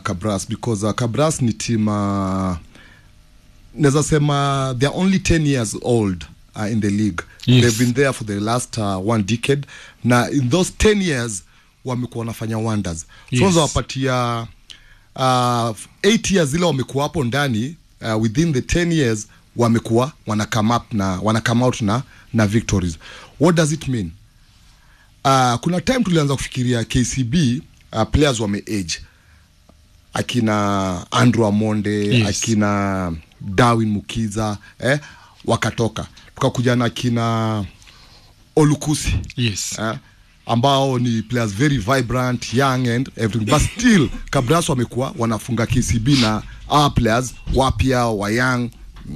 Kabras because uh, Kabras ni team uh, naweza sema they're only 10 years old uh, in the league Yes. they've been there for the last uh, one decade na in those 10 years wamekuwa wanafanya wonders Yes. so unaweza wapatia uh, 8 years zile wamekuwa hapo ndani uh, within the 10 years wamekuwa wana come up na wana come out na na victories what does it mean uh, kuna time tulianza kufikiria KCB uh, players wame age akina Andrew Amonde Yes. akina Darwin Mukiza eh, wakatoka tukakuja na akina Olukusi yes eh, ambao ni players very vibrant young and everything but still Kabras wamekuwa wanafunga KCB na our players wapya wa young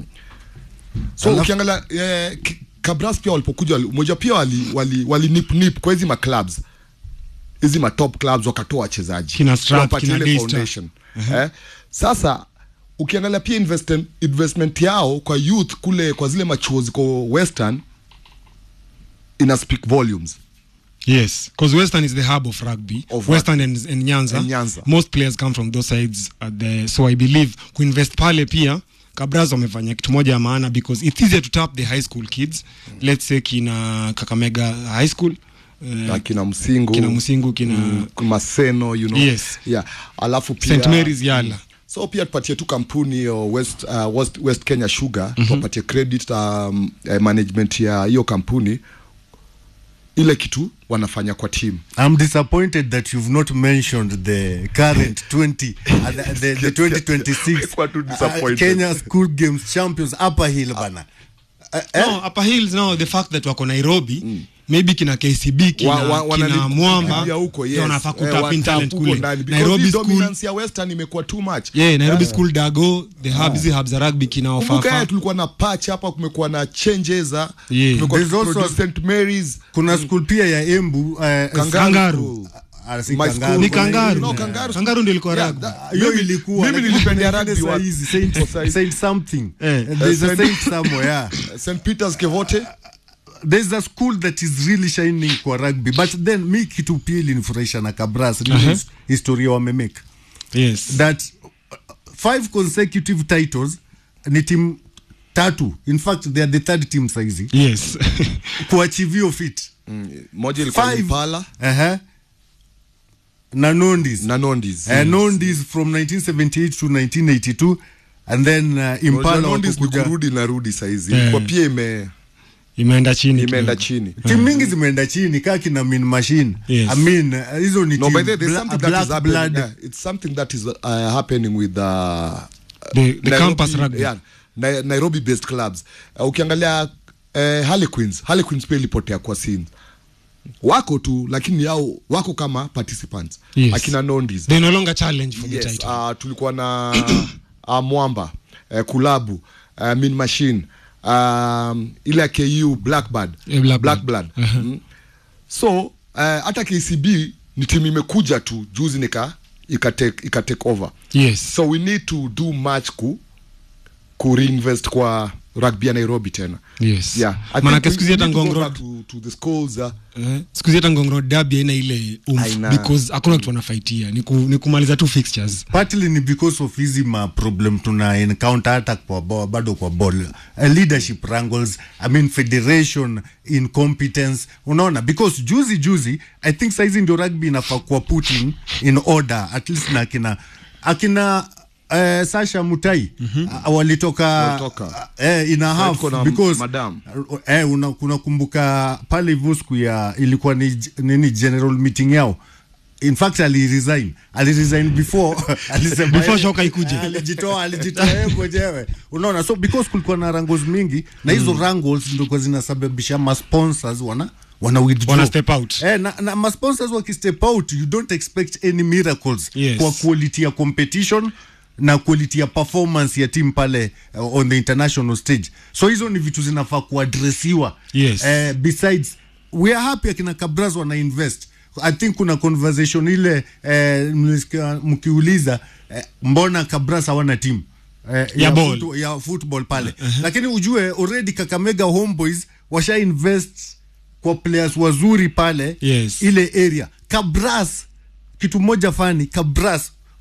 so Alafu- ukiangalia eh, K- Kabras pia walipokuja wali- moja pia wali, wali, wali nip nip kwa hizi maclubs hizi matop clubs wakatoa wachezaji Kina Strat, Wapatie kina ile Daystar. foundation eh, sasa ukiangalia pia investment, investment yao kwa youth kule kwa zile machuo ziko western ina speak volumes Yes, because Western is the hub of rugby. Of Western and, and Nyanza. And Nyanza. Most players come from those sides. At the, so I believe kuinvest pale pia Kabras wamefanya kitu moja ya maana because it's easier to tap the high school kids. Let's say kina Kakamega High School. na Uh, kina msingu kina Musingu, kina mm, maseno you know Yes. yeah alafu pia St Mary's Yala. so pia tupatie tu kampuni hiyo west, uh, west, west kenya sugar mm-hmm. tuwapatie credit um, eh, management ya hiyo kampuni ile kitu wanafanya kwa team I'm disappointed that you've not mentioned the current 20 uh, the, the, the 2026 Kwa tu uh, disappointed. Kenya School Games champions Upper Hill bana. Uh, eh? No, Upper Hills now the fact that wako Nairobi maybe kina KCB kina, Wa- wa- kina wanali- Mwamba ya huko ndio yes. wanafaa Eh, kutap in watap talent huko kule. ndani, because Nairobi hii school dominance ya western imekuwa too much yeah, Nairobi school Dago the hub hizi hubs za rugby kina kumbuka Ofafa. eh, tulikuwa na patch hapa kumekuwa na changes za Yeah. tumekuwa There's also tukiproduce St Mary's Kuna school pia ya Embu uh, Kangaru. Ah, si My Kangaru. school. Ni Kangaru. No, Kangaru. Kangaru ndio ilikuwa Yeah, rugby. that- hiyo mimi- ilikuwa mimi lakini nilipendea kuna rugby ingine wa- saa hizi, Saint- kwa saa hizi. Saint something Eh. there's a Saint- Saint somewhere yeah St Peters Kevote there's a school that is really shining kwa rugby but then mi kitu pia ilinifurahisha na Kabras ni Uh-huh. his- historia wamemake Yes. that uh, five consecutive titles ni team tatu in fact they are the third team saizi Yes. kuachieve hiyo fit moja ilikuwa Five. Impala uh-huh. na Nondis na Nondis uh, Nondis from 1978 to 1982 and then uh, Impala Nondis ni wakakuja kurudi na rudi saizi Eh. kwa pia ime Imeenda chini. imeenda kidogo. chini timu mingi zimeenda chini kaa kina Min Machine Yes. I mean uh, hizo ni no team by the way, there's bla- something that black is happening blood yeah, it's something that is uh, happening with uh, The- the campus rugby. yeah, Na, Nairobi based clubs uh, ukiangalia uh, Harlequins Harlequins pia ilipotea kwa scene wako tu lakini yao wako kama participants Yes. akina Nondis They no longer challenge for the yes, title. uh, tulikuwa na uh, Mwamba uh, Kulabu uh, Min Machine um, ile ya KU Blackbird Eh, Blackbird. Blackbird mm. so uh, hata KCB ni timu imekuja tu juzi nika ikatake ikatake over Yes. so we need to do much ku ku reinvest kwa rugby ya Nairobi tena Yes. yeah I think Manake we- siku hizi we hata need to go Ngong back Road to, to the schools uh, eh, siku hizi hata Ngong Road derby haina ile umf Haina. because hakuna kitu wanafaitia ni, ku, ni kumaliza tu fixtures. partly ni because of hizi ma problem tuna encounter hata kwa bo, bado kwa ball uh, leadership wrangles i mean federation incompetence unaona because juzi juzi i think saizi ndio rugby inafaa kuwa put in, in order at least na akina akina Uh, Sasha Mutai mm-hmm. uh, walitoka Walitoka. uh, eh, in a half tuko na because madam. uh, eh, una, unakumbuka pale hivyo siku ya ilikuwa ni j- nini general meeting yao in fact aliresign aliresign before alisema Before yeye- shoka ikuje. alijitoa alijitoa yeye mwenyewe unaona so because kulikuwa na wrangles mingi na hizo wrangles ndio kwa zinasababisha ma sponsors wana wana withdraw Wana step out. eh, na, na ma sponsors wakistep out you don't expect any miracles Yes. kwa quality ya competition na quality ya performance ya team pale uh, on the international stage so hizo ni vitu zinafaa kuadresiwa Yes. eh, besides we are happy akina kabras wana invest i think kuna conversation ile eh, mlisikia mkiuliza eh, mbona kabras hawana team eh, Ya ball. foot- ya football pale lakini ujue already kakamega homeboys washa invest kwa players wazuri pale Yes. ile area kabras kitu moja fani kabras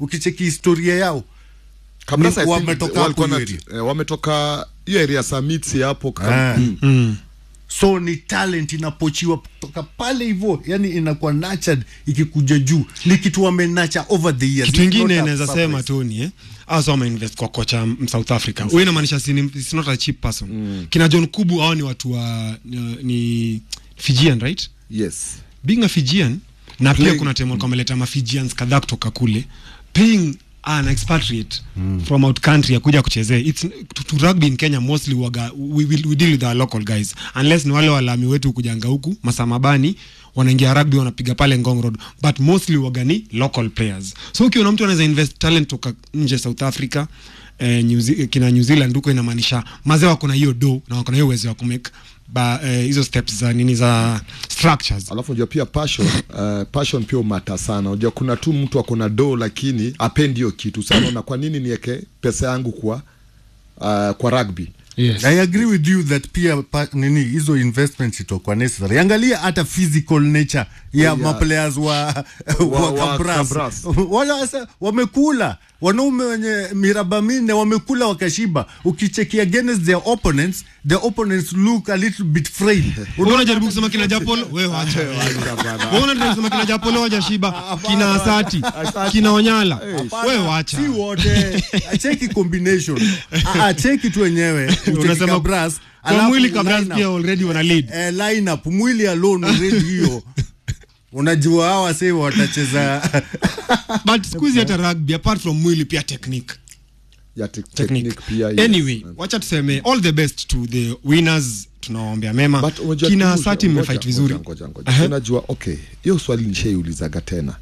ukicheki historia yao Kabrasa, Ni- I think wametoka walikuwa hapo na- hiyo eh, wametoka hiyo area samiti hapo kam- Ah. Mm. so ni talent inapochiwa kutoka pale hivyo yani inakuwa nurtured ikikuja juu ni kitu wamenacha over the years kitu It's ingine not a naweza surprise. sema toni eh? asa wameinvest kwa kocha m- south africa huyu inamaanisha si ni- it's not a cheap person kina john kubu hao ni watu wa ni, ni fijian right yes being a fijian na pia Playing- kuna time walikuwa wameleta mafijians kadhaa kutoka kule paying an expatriate from out country akuja kuchezea it's to, to rugby in Kenya mostly waga, we, we, we deal with our local guys unless ni wale walami wetu kujanga huku masamabani wanaingia rugby wanapiga pale Ngong Road but mostly waga ni local players so ukiona mtu anaweza invest talent toka nje South Africa eh, New Ze- kina New Zealand huko inamaanisha mazee wako na hiyo do na wako na hiyo uwezo wa kumake ba eh, hizo steps za nini za structures alafu unajua pia passion uh, passion pia umata sana unajua kuna tu mtu ako na do lakini apendi hiyo kitu sana na kwa nini niweke pesa yangu kwa uh, kwa rugby yes. I agree with you that pia pa, nini hizo investments itakuwa necessary. Angalia hata physical nature ya Yeah. maplayers wa, wa, wa Kabras. Kabras. Wala sasa wamekula wanaume wenye miraba minne wamekula wakashiba. Ukicheki against their opponents, the opponents look a little bit frail. Wewe unajaribu kusema kina Japolo, wewe wacha. Wewe unajaribu kusema kina Japolo hawajashiba, kina Asati, kina Onyala. Wewe wacha. si wote cheki combination Ah, ah, cheki tu wenyewe ucheki Unasema Kabras, kwa alafu mwili Kabras line up. pia already wana lead. eh, lineup mwili alone already hiyo unajua hawa sasa watacheza But siku hizi hata rugby apart from mwili pia technique. ya te- Technique. technique pia yes. Anyway, wacha tuseme all the best to the winners. Tunawaombea mema. But unajua- Kina ngoja- Asati ngoja- mmefight vizuri. ngoja- ngoja- ngoja. Aha. unajua okay hiyo swali nishaiulizaga tena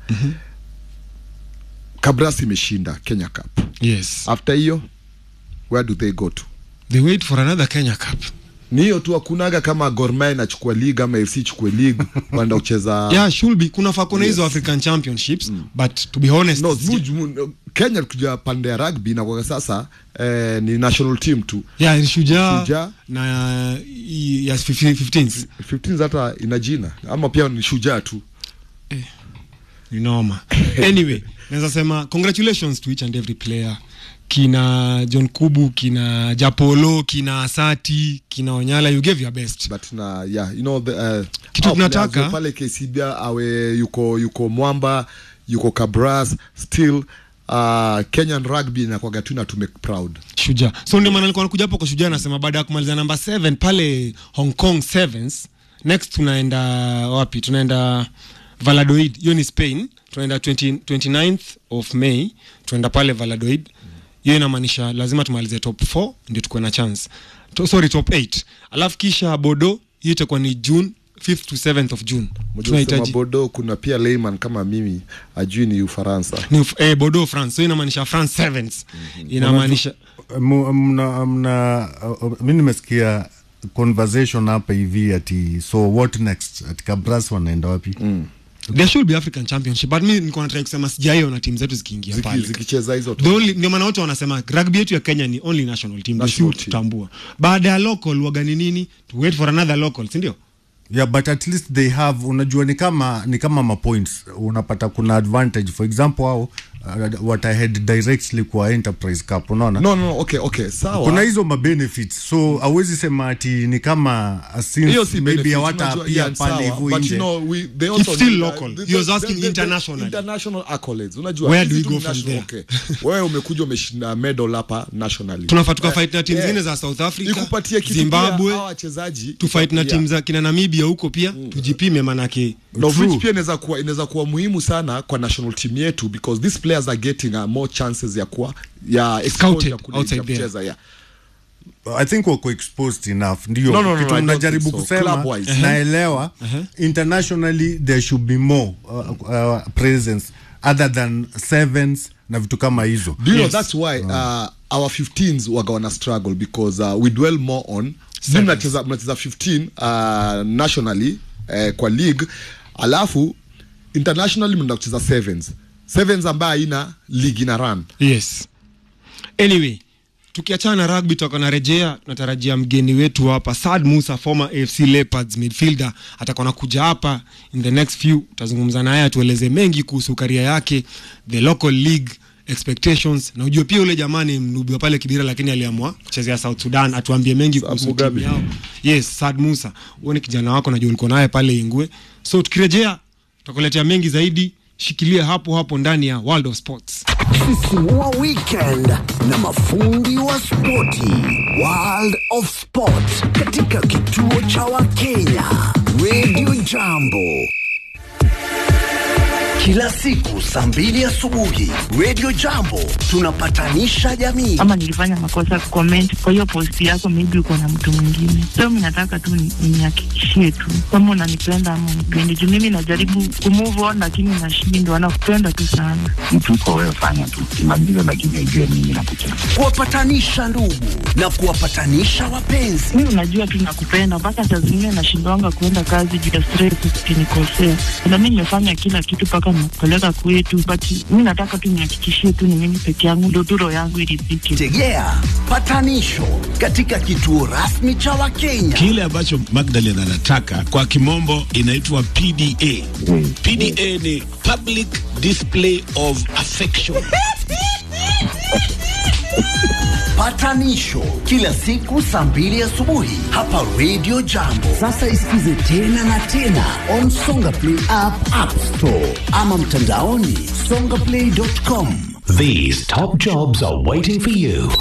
kabras imeshinda kenya cup Yes. after hiyo where do they go to They wait for another Kenya Cup. ni hiyo tu hakunaga kama gorma inachukua league ama fc chukue league kwenda kucheza Yeah, should be kuna fa kuna hizo African Championships, but to be honest, no muj, mu, kenya kuja pande ya rugby na kwa sasa eh, ni national team tu yeah, Shujaa Shujaa. na ya 15th 15 hata ina jina ama pia ni shujaa tu ni noma anyway naweza sema congratulations to each and every player kina john kubu kina japolo kina asati kina onyala you gave your best but na yeah you know the, uh, Kitu hao tunataka- players pale KCB awe yuko yuko Mwamba yuko Kabras still uh, Kenyan rugby inakwaga tu inatume proud shujaa so ndio maana nilikuwa nakuja hapo kwa shujaa nasema baada ya kumaliza namba 7 pale hong kong sevens next tunaenda wapi tunaenda valadoid hiyo ni spain tunaenda 20, 29th of may tunaenda pale valadoid hiyo inamaanisha lazima tumalize top 4 ndio tukuwe na chance to, sorry top 8 alafu kisha bodo hiyo itakuwa ni june 5th to 7th of june Mjua kusema tunahitaji Bodo kuna pia layman kama mimi ajui ni Ufaransa ni uf- eh, bodo france so inamaanisha france sevens inamaanisha Mu- mna, mna, uh, mi nimesikia conversation hapa hivi ati so what next ati Kabras wanaenda wapi there should be african championship but mi niko natrai kusema sijaiona timu zetu zikiingia Ziki, pale zikicheza hizo The only- ndio maana wote wanasema rugby yetu ya kenya ni only national team National si team. tutambua baada ya local waga ni nini to wait for another local sindio yeah but at least they have unajua ni kama ni kama mapoints unapata kuna advantage for example hao uh, watahead directly kwa enterprise cup unaona no, no, no, okay, okay, sawa kuna hizo mabenefits so awezi sema ati ni kama uh, since hiyo si maybe benefit, hawata unajua, pia yeah, pale sawa, hivyo but nje you know, we, they also still need, uh, local. the- He was the- asking the- the- internationally. international accolades unajua Where do hizi we tu go ni from national- okay. wewe umekuja umeshinda medal hapa nationally tunafaa tukafight na timu yeah. zingine za south africa ikupatie kitu pia, zimbabwe hawa wachezaji tufight na yeah. timu za kina namibia huko pia tujipime manake na of True. which pia inaweza kuwa inaweza kuwa muhimu sana kwa national team yetu because these players are getting uh, more chances ya kuwa ya exposure Scouted kule outside ya there. kucheza yeah. i think wako exposed enough ndio No, no, no, kitu I don't mnajaribu think so. kusema Club-wise. naelewa internationally there should be more uh, uh, presence other than sevens na vitu kama hizo do you Yes. know that's why uh, our 15s waga wana struggle because uh, we dwell more on Sevens. mnacheza mnacheza 15 uh, nationally uh, kwa league alafu internationally mnaenda kucheza sevens sevens ambayo haina league ina run yes anyway tukiachana na rugby tutakuwa narejea tunatarajia mgeni wetu hapa sad musa former afc leopards midfielder atakuwa nakuja hapa in the next few tutazungumza naye atueleze mengi kuhusu karia yake the local league expectations na ujue pia ule jamani mnubi wa pale Kibira, lakini aliamua kuchezea South Sudan. Atuambie mengi kuhusu timu Mugabe. yao. Yes, Saad Musa, huo ni kijana wako, najua ulikuwa naye pale Ingwe. So tukirejea tutakuletea mengi zaidi. Shikilia hapo hapo ndani ya World of Sports. Sisimua weekend na mafundi wa spoti. World of Sport katika kituo cha Wakenya Radio Jambo kila siku saa mbili asubuhi Radio Jambo tunapatanisha jamii. ama nilifanya makosa comment kwa hiyo posti yako, maybe uko na mtu mwingine. So mimi nataka tu ni- nihakikishie tu kama unanipenda ama unipendi, juu mimi najaribu kumove on lakini nashindwa. Nakupenda tu sana. mtu uko wewe, fanya tu kimaliza, lakini ujue mimi nakupenda. kuwapatanisha ndugu na kuwapatanisha wapenzi. Mimi unajua tu nakupenda, mpaka saa zingine nashindwanga kuenda kazi juu ya stress, ukinikosea. Na mimi nimefanya kila kitu mpaka nakupeleka kwetu, but mimi nataka tu nihakikishie tu ni mimi peke yangu, ndio tu roho yangu iridhike. Tegea patanisho katika kituo rasmi cha Wakenya. Kile ambacho Magdalene anataka kwa kimombo inaitwa PDA. PDA ni public display of affection. Patanisho kila siku saa mbili asubuhi hapa Radio Jambo. Sasa isikize tena na tena on Songa Play app, App Store ama mtandaoni songaplay.com. These top jobs are waiting for you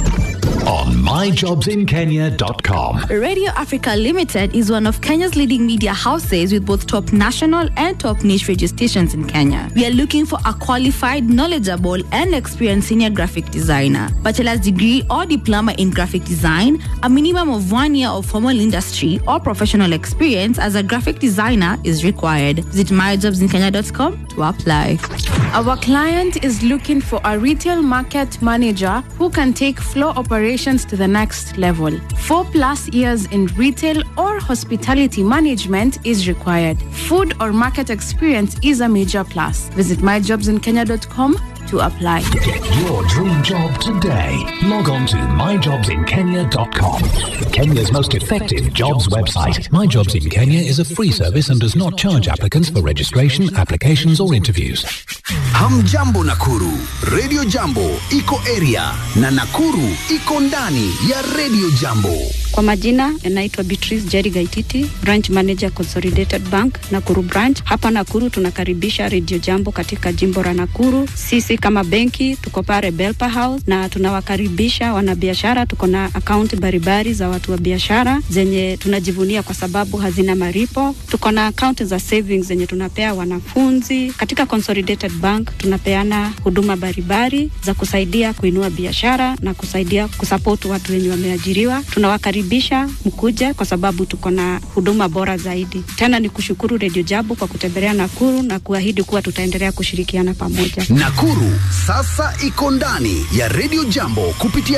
on myjobsinkenya.com. Radio Africa Limited is one of Kenya's leading media houses with both top national and top niche radio stations in Kenya. We are looking for a qualified, knowledgeable, and experienced senior graphic designer, bachelor's degree or diploma in graphic design, a minimum of one year of formal industry or professional experience as a graphic designer is required. Visit myjobsinkenya.com to apply. Our client is looking for a retail market manager who can take floor operations to the next level. Four plus years in retail or hospitality management is required. Food or market experience is a major plus. Visit myjobsinkenya.com to apply. Get your dream job today. Log on to myjobsinkenya.com. Kenya's most effective jobs website. My Jobs in Kenya is a free service and does not charge applicants for registration, applications, or interviews. Hamjambo Nakuru, Radio Jambo iko area na Nakuru iko ndani ya Radio Jambo. Kwa majina naitwa Beatrice Jerry Gaititi, branch manager Consolidated Bank Nakuru branch. Hapa Nakuru tunakaribisha Radio Jambo katika jimbo la Nakuru. Sisi kama benki tuko pale Belpa House na tunawakaribisha wanabiashara. Tuko na akaunti mbalimbali za watu wa biashara zenye tunajivunia kwa sababu hazina maripo. Tuko na akaunti za savings zenye tunapea wanafunzi. Katika Consolidated Bank tunapeana huduma mbalimbali za kusaidia kuinua biashara na kusaidia kusupport watu wenye wameajiriwa. Tunawakaribisha mkuje kwa sababu tuko na huduma bora zaidi. Tena ni kushukuru Radio Jambo kwa kutembelea Nakuru na kuahidi kuwa tutaendelea kushirikiana pamoja. Nakuru sasa iko ndani ya Radio Jambo kupitia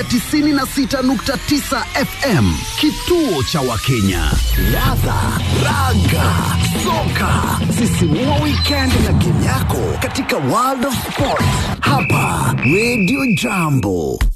96.9 FM, kituo cha Wakenya. Ladha, raga, soka, sisimua weekend na game yako katika World of Sport hapa Radio Jambo.